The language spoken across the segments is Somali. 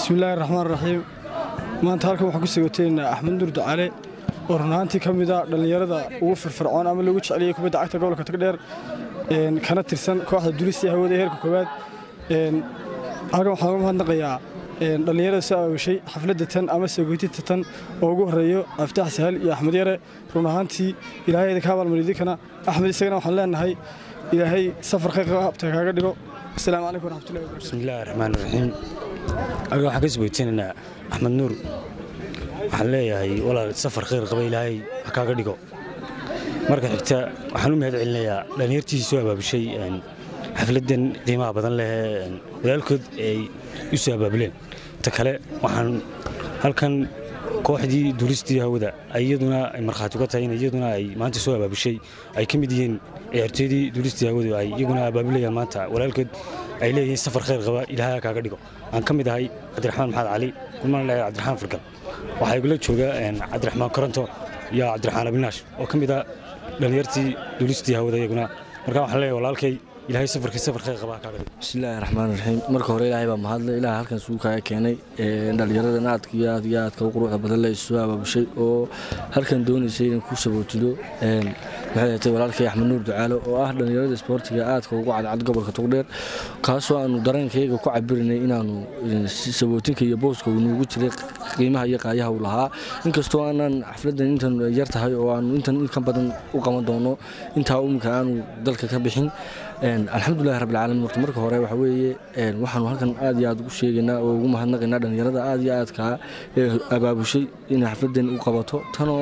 bismillaahi raxmaan raxiim maanta halkan waxaan ku sagooteynaa axmed nuur ducaale oo run ahaantii ka mid a dhallinyarada ugu firfircoon ama lagu jeceliyey kubadda cagta gobolka tagdheer kana tirsan kooxda dulistii hawada ee heerka koowaad halkan waxaan uga mahadnaqayaa dhallinyarada soo aawashay xafladda tan ama sagootinta tan oo ugu horreeyo aftaax sahal iyo axmed yare run ahaantii ilaahay idinka abaalmaridinkana axmed isagana waxaan leenahay ilaahay safar khayr qabta kaaga dhigo asalaamu calaykum waraxmatullahi wabarakatu bismillaahi raxmaan raxiim aniga waxaan ka sagooytinaynaa axmed nuur waxaan leeyahay walaal safar khayr qaba ilaahay ha kaaga dhigo marka xigta waxaan u mahad celinayaa dhallinyartiisii soo abaabushay xafladdan qiimaha badan leh walaalkood ay u soo abaabuleen ta kale waxaan halkan kooxdii duulistii hawada iyaduna ay markhaati uga tahay in iyaduna ay maanta soo abaabushay ay ka mid yihiin ciyaartooydii duulistii hawadu ay iyaguna abaabulayaan maanta walaalkood ay leeyihiin safar khayr qaba ilaahay ha kaaga dhigo aan ka mid ahay cabdiraxmaan maxamed cali kulmaan leeyahay cabdiraxmaan fargal waxaa igula jooga cabdiraxmaan koronto iyo cabdiraxmaan abinaash oo ka mid ah dhallinyartii duulistii hawada iyaguna marka waxaan leeyahay walaalkay ilaahay safarkii safar khayr qaba ha kaaga dhigo bismillaahi raxmaan raxiim marka hore ilaahay baa mahadle ilaahay halkan isugu kaaga keenay dhallinyaradan aadka iyo aad iyo aadka u quruxda badan le isu abaabushay oo halkan doonaysay inay ku sabootido maxay ahatay walaalkay axmed nuur ducaalo oo ah dhallinyarada isboortiga aadka ugu cadcad gobolka togdheer kaasoo aanu dareenkayga ku cabirinay inaanu sabootinka iyo booska uu nuugu jiray qiimaha iyo qaayaha uu lahaa inkastoo aanaan xafladdan intan yar tahay oo aanu intan in ka badan u qaban doono intaa umika aanu dalka ka bixin alxamdulilahi rabbilcaalamiin horta marka hore waxa weeye waxaanu halkan aad iyo aad ugu sheegaynaa oo ugu mahadnaqaynaa dhallinyarada aad iyo aadkaa ee abaabushay inay xafladdan u qabato tanoo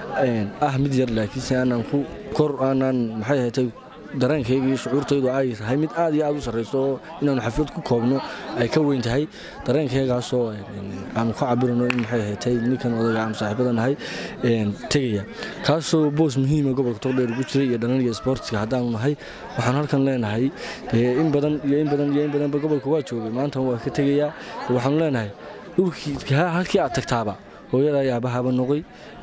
ah mid yar laakiinse aanaan ku kor aanaan maxay ahatay dareenkayga iyo shucuurtaydu ay tahay mid aad iyo aad u sarrayso oo inaanu xaflad ku koobno ay ka weyn tahay dareenkaygaasoo aanu ka cabirano in maxay ahatay ninkan odaga aanu saaxiibada nahay tegaya kaasoo boos muhiima gobolka togdheer ugu jiray iyo dhalaniga isboortiga haddaanu nahay waxaan halkan leenahay in badan iyo in badan iyo in badanba gobolka waa joogay maanta waa ka tegayaa waxaanu leenahay dhulkii halkii aad tagtaaba hooyada ayaabahaba noqoy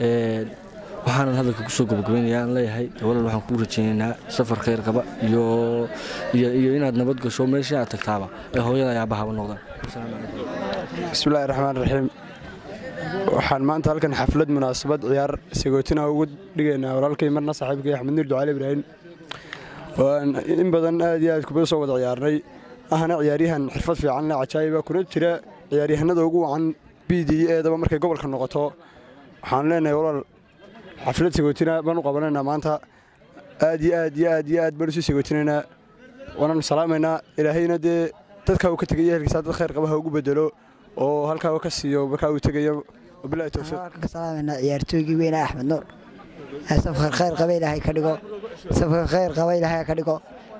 waxaanan hadalka kusoo gabagabaynaya aan leeyahay walal waxaan kuu rajaynaynaa safar khayr qaba iyo iyo inaad nabad gasho meeshii aad tagtaaba ay hooyada ayaabahaba noqdaan bismillahi raxmaan raxiim waxaan maanta halkan xaflad munaasabad ciyaar sagootina ugu dhigaynaa walaalkay marna saaxiibkay axmed nuur ducaale ibraahim in badan aad iyo aad kubada soo wada ciyaarnay ahna ciyaaryahan xirfad fiican le cajaayiba kuna jira ciyaaryahanada ugu wacan b d eedaba markay gobolka noqoto waxaan leenahay walaal xaflad sagootina baan u qabanaynaa maanta aad iyo aad iyo aad iyo aad baan usii sagootinaynaa waananu salaamaynaa ilaahayna dee dadkaa uu ka tegaya ehelkiisa dad khayr qaba ha ugu bedelo oo halkaa uu ka siiyo markaa uu tegayo wabilahi towfiiq waxaan ka salaamaynaa ciyaartooygii weyne axmed nuur safar khayr qaba ilaahay ka dhigo safar khayr qaba ilaahay ka dhigo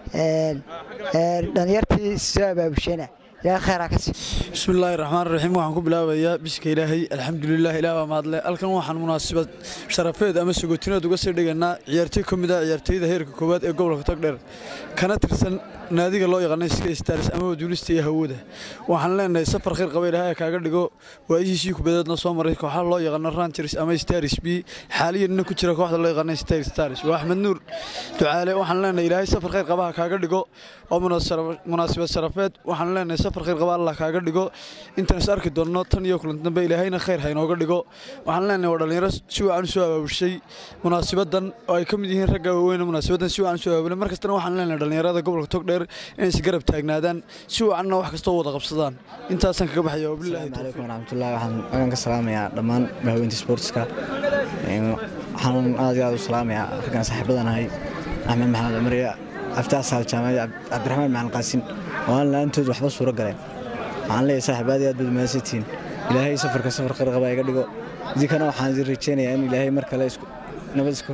dhalinyartii soo abaabushayna ilaahay khayr ha ka siiyo bismillaahi raxmaan raxiim waxaan ku bilaabayaa biska ilaahay alxamdulilah ilaah baa mahadle halkan waxaan munaasabad sharafeed ama sagootineed uga sii dhigaynaa ciyaartooy ka mid ah ciyaartooyada heerka koowaad ee gobolka togdheer kana tirsan naadiga loo yaqaanay ska stars ama waduulista iyo hawada waxaan leenahay safar khayr qaba ilaahay kaaga dhigo waayihiisii kubadeedna soo maray kooxaha loo yaqaano rangers ama stars b xaaliyanna ku jira kooxda loo yaqaanay star stars waa axmed nuur ducaale waxaan leenahay ilaahay safar khayr qabaha kaaga dhigo oo munaasabad sharafeed waxaan leenahay safar khayr qaba allah kaaga dhigo intaan is arki doonno tan iyo kulanti dambe ilaahayna khayr ha inooga dhigo waxaan leenahay waa dhallinyaro si wacan u soo abaabushay munaasabadan oo ay ka mid yihiin ragga waaweyne munaasabadan si wacan u soo abaabulay mar kastana waxaan leenahay dhallinyarada gobolka togdheer inay isgarab taagnaadaan si wacanna wax kastoo wada qabsadaan intaasaan kaga baxaya wabilahi asalaamu calaykum waraxmatullahi waxaan agan ka salaamayaa dhammaan bahweynta sportska waxaan aad iyo aad u salaamayaa raggan saaxiibadanahay axmed maxamed cumariya aftaas saal jaamacad cabdiraxmaan macalin qaasin oo aan la-aantood waxba suuro galeen waxaan leeyahay saaxiib aad iyo aad baad mahadsantihiin ilaahay safarka safar qarqaba iga dhigo idinkana waxaan idin rajaynayaa in ilaahay mar kale isku nabad isku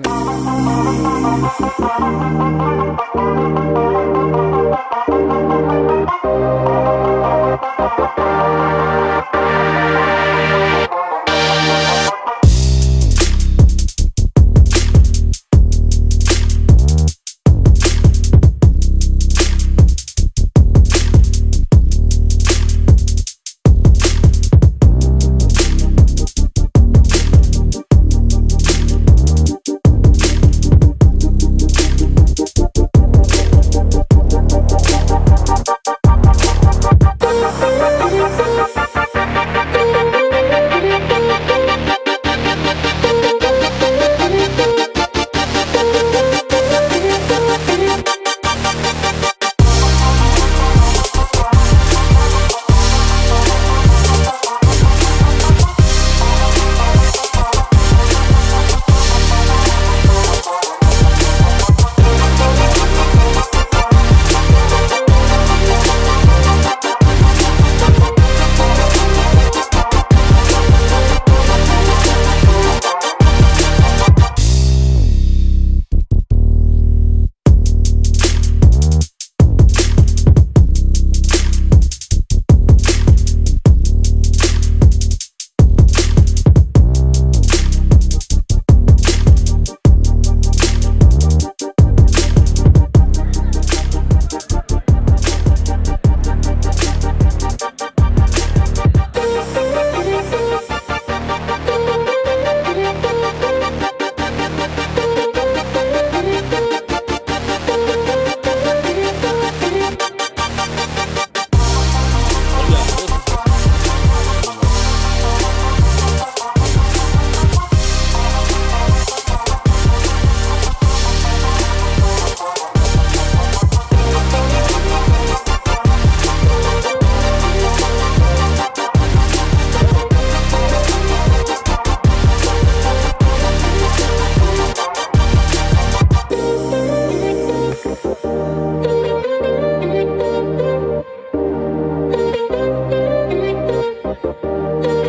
Thank you.